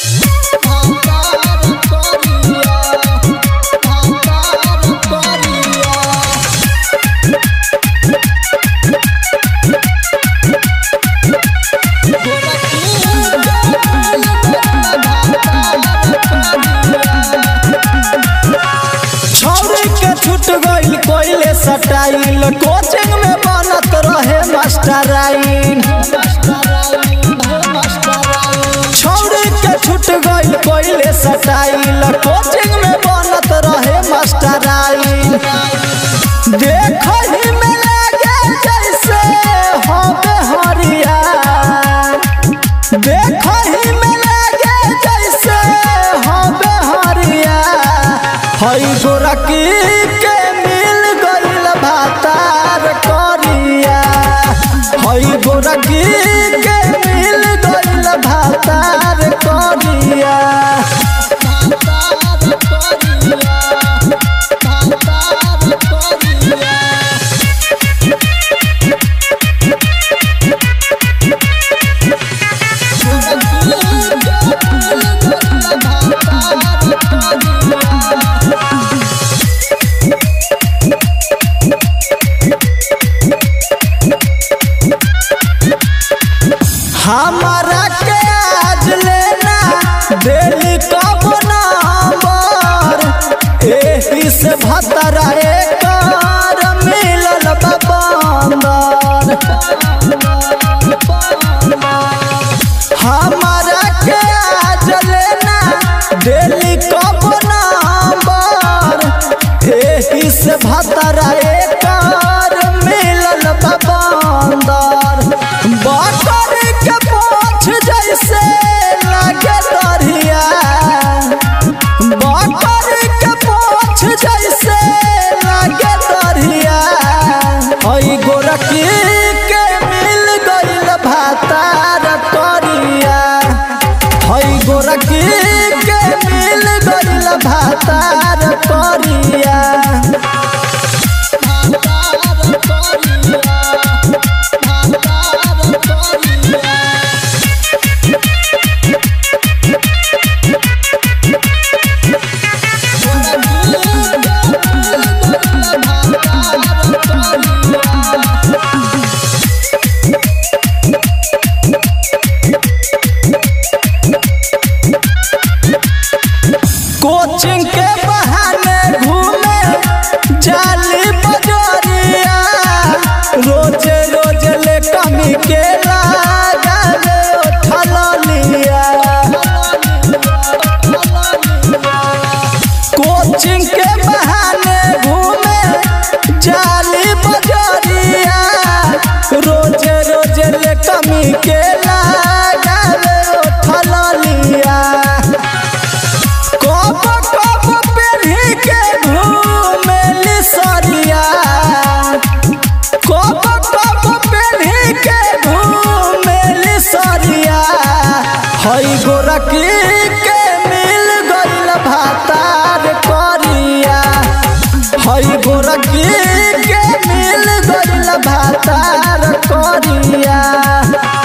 छौरी के छूट गइल कोइले सटाइल कोचिंग में बनत रहे मास्टराइन छौरी के छूट गइल कोइले सटाइल कोचिंग में बनत रहे मास्टराइन देखहि में लागे जैसे हवे हरिया देखहि में लागे जैसे हवे हरिया हई गोरकी के मिल गइल भातार करिया हई गोरकी के मिल गइल भातार करिया हमारा के आज लेना दिल्ली कब नंबर एही से भतरा एकर मिलल बा बंदर हमारा के आज लेना दिल्ली कब नंबर एही से भतरा एकर मिलल बा बंदर बटर के पोछ जैसे लागे दरिया बटर के पोछ जैसे लागे दरिया हई गोरकी के मिल गइल भातार करिया हई गोरकी के मिल गइल भातार करिया कोचिंग के बहाने घूमे जाली बजरिया रोज रोज ले कमी के लगावे उठल लिया कोचिंग के बहाने घूमे जाली बजरिया रोज रोज ले कमी के लगावे उठल लिया कब कब पेढ़ी के घूमेली सरिया कब कब पेढ़ी के घूमेली सरिया हई गोरकी के मिल गइल भातार करिया हई गोरकी के मिल गइल भातार करिया